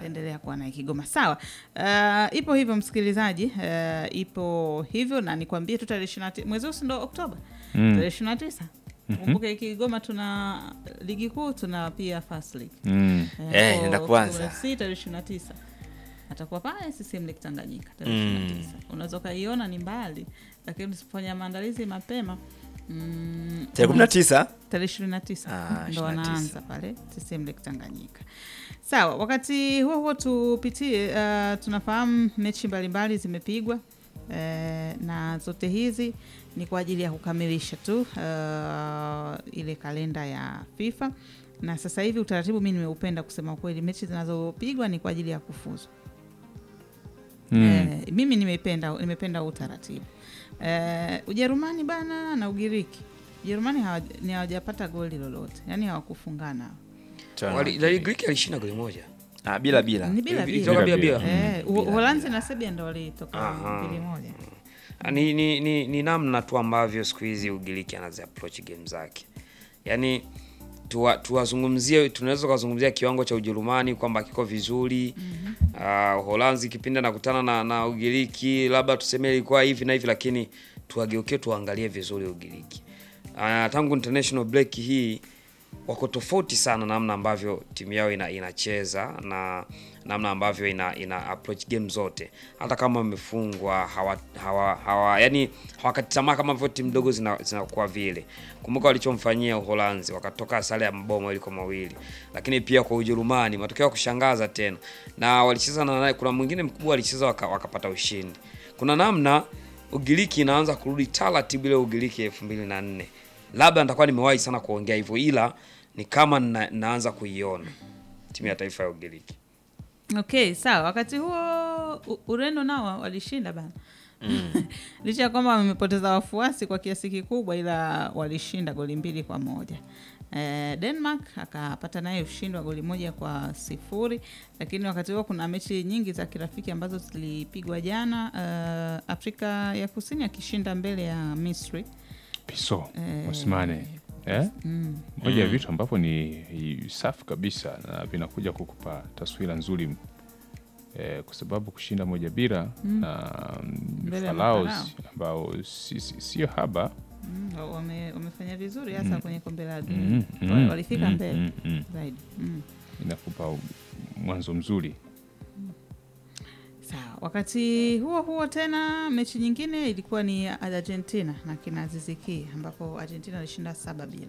itaendelea kuwa naye Kigoma. Sawa. Uh, ipo hivyo msikilizaji, uh, ipo hivyo na nikwambie tu tarehe ishirini na tisa mwezi huu si ndo Oktoba Mm. tarehe ishirini na tisa kumbuke Kigoma tuna ligi kuu, tuna pia first league Mm. Eh, kwa nenda kwanza. FC tarehe ishirini na tisa atakuwa pale CCM Lake Tanganyika tarehe ishirini na tisa unaweza ukaiona ni mbali, lakini usipofanya maandalizi mapema mm, tarehe kumi na tisa tarehe ishirini na tisa Ah, ndo 29. wanaanza pale CCM Lake Tanganyika. Sawa, wakati huo huo tupitie, uh, tunafahamu mechi mbalimbali zimepigwa uh, na zote hizi ni kwa ajili ya kukamilisha tu uh, ile kalenda ya FIFA na sasa hivi utaratibu mi nimeupenda kusema kweli, mechi zinazopigwa ni kwa ajili ya kufuzu. Mm. Eh, mimi nimependa nimependa huu utaratibu. Eh, Ujerumani bana na Ugiriki. Ujerumani hawaja- ni hawajapata goli lolote, yaani hawakufungana. Wali- La Greek alishinda goli moja. Ah, bila bila Ni bila Ilitoka bila. bila bila. Eh, U- Uholanzi na Serbia ndo walitoka Aha. mbili moja. Ni, ni, ni, ni namna tu ambavyo siku hizi Ugiriki anazi approach game zake, yaani tuwa- tuwazungumzie, tunaweza kuzungumzia kiwango cha Ujerumani kwamba kiko vizuri Ah, Uholanzi kipindi anakutana na, na Ugiriki labda tuseme ilikuwa hivi na hivi, lakini tuwageukie tuangalie vizuri Ugiriki. Ah, tangu international break hii wako tofauti sana namna ambavyo timu yao ina, inacheza na namna ambavyo ina, ina approach game zote, hata kama wamefungwa hawa, hawa, hawa yani hawakati tamaa kama vile timu ndogo zina- zinakuwa vile. Kumbuka walichomfanyia Uholanzi, wakatoka sare ya mabao iliko mawili, lakini pia kwa Ujerumani matokeo ya kushangaza tena, na walicheza na naye, kuna mwingine mkubwa alicheza waka, wakapata ushindi. Kuna namna Ugiriki inaanza kurudi taratibu ile Ugiriki ya elfu mbili na nne labda nitakuwa nimewahi sana kuongea hivyo, ila ni kama na, naanza kuiona timu ya taifa ya Ugiriki. Okay, sawa. Wakati huo U- Ureno nao walishinda bana. Licha ya kwamba wamepoteza wafuasi kwa kiasi kikubwa, ila walishinda goli mbili kwa moja. Eh, Denmark akapata naye ushindi wa goli moja kwa sifuri, lakini wakati huo kuna mechi nyingi za kirafiki ambazo zilipigwa jana. Eh, Afrika ya Kusini akishinda mbele ya Misri. Piso Eh, Osmane eh? Mm. moja ya vitu ambavyo ni i- safi kabisa na vinakuja kukupa taswira nzuri eh, kwa sababu kushinda moja bila na mm, Mbele ya Falaos Mafarao. ambao si- si- sio haba Mm, wame- wamefanya vizuri hasa kwenye kombe la dunia Mm, mm, Wali- walifika mm, mbele mm, mm. zaidi mm. inakupa u- mwanzo mzuri Sawa. Wakati huo huo tena mechi nyingine ilikuwa ni Argentina na kina Aziz Ki ambapo Argentina alishinda saba bila.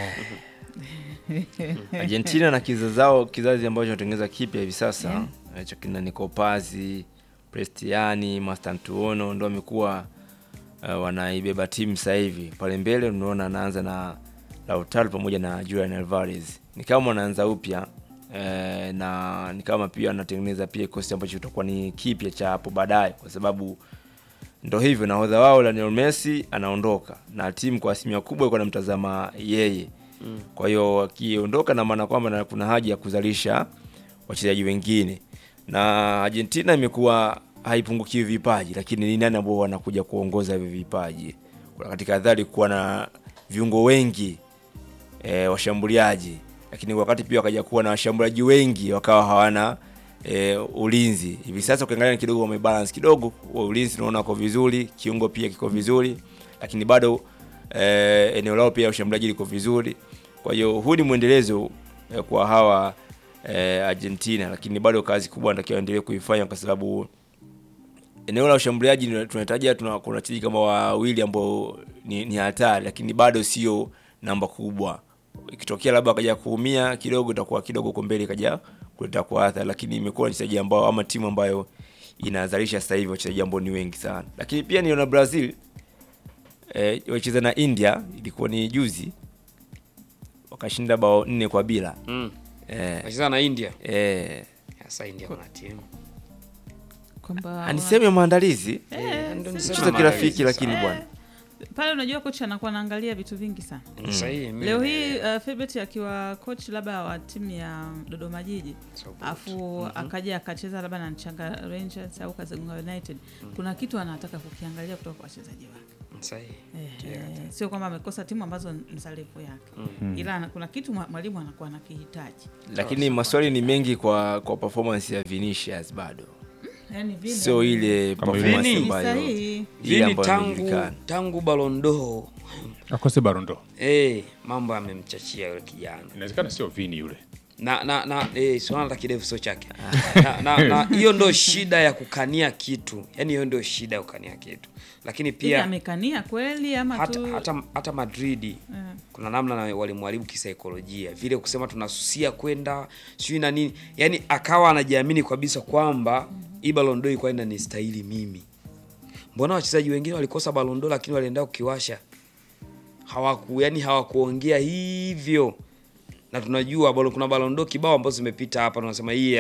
Argentina na kizazi zao kizazi ambacho kinatengeneza kipya hivi sasa hicho kina Nico Paz, Prestiani, Mastantuono ndo wamekuwa uh, wanaibeba timu sasa hivi. Pale mbele unaona anaanza na Lautaro pamoja na Julian Alvarez. Ni kama wanaanza upya eh, na ni kama pia anatengeneza pia kikosi ambacho kitakuwa ni kipya cha hapo baadaye kwa sababu ndo hivyo nahodha wao Lionel Messi anaondoka na timu kwa asilimia kubwa iko namtazama yeye mm. kwa hiyo akiondoka na maana kwamba na kuna haja ya kuzalisha wachezaji wengine na Argentina imekuwa haipungukiwi vipaji lakini ni nani ambao wanakuja kuongoza hivyo vipaji kuna katika dhali kuwa na viungo wengi e, washambuliaji lakini wakati pia wakaja kuwa na washambuliaji wengi wakawa hawana e, ulinzi hivi sasa ukiangalia kidogo wamebalance kidogo wa ulinzi unaona uko vizuri kiungo pia kiko vizuri lakini bado e, eneo lao pia ushambuliaji liko vizuri kwa hiyo huu ni mwendelezo e, kwa hawa e, Argentina lakini bado kazi kubwa natakiwa endelee kuifanya kwa sababu eneo la ushambuliaji ni- tunahitaji tuna kuna wachezaji kama wawili ambao ni, ni hatari lakini bado sio namba kubwa ikitokea labda akaja kuumia kidogo itakuwa kidogo huko mbele ikaja kuleta kuathari lakini imekuwa wachezaji ambao ama timu ambayo inazalisha sasa hivi wachezaji ambao ni wengi sana lakini pia niona Brazil eh, wacheza na India ilikuwa ni juzi wakashinda bao nne kwa bila Mm. eh, Nacheza na India. eh, Sasa India kuna timu. Kwamba ni sehemu ya maandalizi Eh, ndio niseme mchezo kirafiki maandalizi lakini sasa. bwana pale unajua kocha anakuwa anaangalia vitu vingi sana. Ni sahihi. mimi Leo na- hii uh, Filbert akiwa coach labda wa timu ya Dodoma Jiji So good. afu akaja akacheza labda na Nchanga Rangers au Kazegunga United, kuna kitu anataka kukiangalia kutoka kwa wachezaji wake Sahihi. Eh, sio kwamba amekosa timu ambazo ni za level yake ila ana- kuna kitu mwa- mwalimu anakuwa anakihitaji lakini maswali ni mengi kwa kwa performance ya Vinicius bado yani vile sio ile Kama performance Vini. ambayo sahihi ile Vini ambayo tangu inajulikana. tangu Balondo akose barondo eh, mambo yamemchachia yule kijana inawezekana sio vini yule na na na eh, swala la kidevu sio chake na na na hiyo ndo shida ya kukania kitu yani hiyo ndio shida ya kukania kitu lakini Hivi pia amekania kweli ama hata, tu hata, hata Madrid Eh. kuna namna na walimharibu kisaikolojia vile kusema tunasusia kwenda sijui na nini yani akawa anajiamini kabisa kwamba hii Ballon d'Or ilikuwa inanistahili mimi mbona wachezaji wengine walikosa Ballon d'Or lakini walienda kukiwasha hawaku yani hawakuongea hivyo na tunajua balo- kuna Ballon d'Or kibao ambazo zimepita hapa tunasema hii